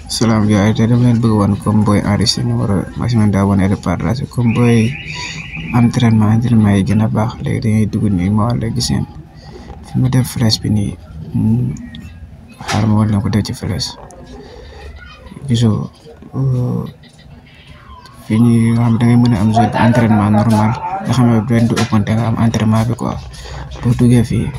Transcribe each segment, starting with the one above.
salaam gars yi tey dama leen bëgg wan comme booy enregistré numéro maximum d'abonnés et de partage comme booy entraînement entraînement yi gën a baax léegi da ngay dugg nii ma wala gis ngeen fi ma def flèche bi nii xaar ma wala ko def ci flèche gisoo fii nii nga xam da ngay mën a am zone entraînement normal nga xam ne benn du ëppante nga am entraînement bi quoi boo duggee fii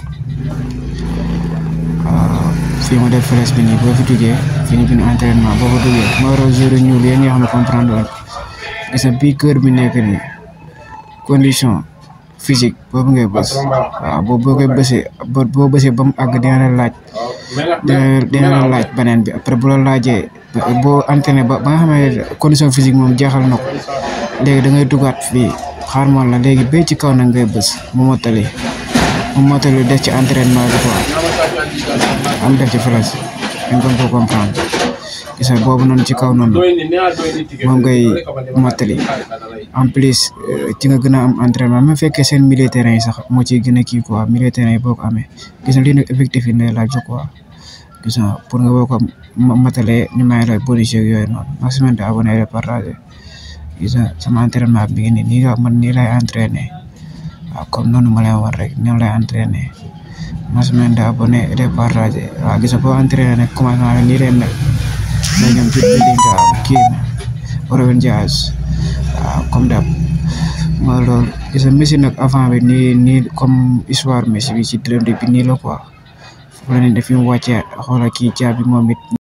fii ma def flèche bi nii boo fi duggee fii ñu bind entraînement boo fa duggee moo war a jour ñuul yéen ñoo xam ne comprendre woon gis nga bii kër bi nekk nii condition physique boobu ngay bës waaw boobu boo koy bësee boo bësee ba mu àgg dina la laaj dina dina la laaj beneen bi après bu la laajee boo entraîné ba ba nga xam ne condition physique moom jeexal na ko léegi da ngay duggaat fii xaar moon la léegi bay ci kaw nag ngay bës mu mottali mu mottali def ci entraînement bi quoi am def ci flèche dañ ko ko comprendre gis nga boobu noonu ci kaw noonu moom ngay mottali en plus ci nga gën a am entraînement même fekkee seen milieu terrain yi sax moo ciy gën a kii quoi milieu terrain yi boo ko amee gis nga lii nag effectif yi lay laaj quoi gis nga pour nga boo ko matalee ñu may la bonus yooyu noonu maximum de abonné et partagé gis nga sama entraînement bi ngi nii nii la man nii lay entraîné waaw comme noonu ma lay war rek noonu lay entraîné maximum de abonné et partagé waaw gis nga boo entraîné nag commencement bi nii lay mel mais ñoom ci Bellingham kii Ruben Dias waaw comme dab mooy loolu gis nga Messi nag avant bi nii nii comme histoire Messi bi ci dërëm bi nii la quoi foofu la ne daf fi mu wàccee xoolal kii jaabi moom it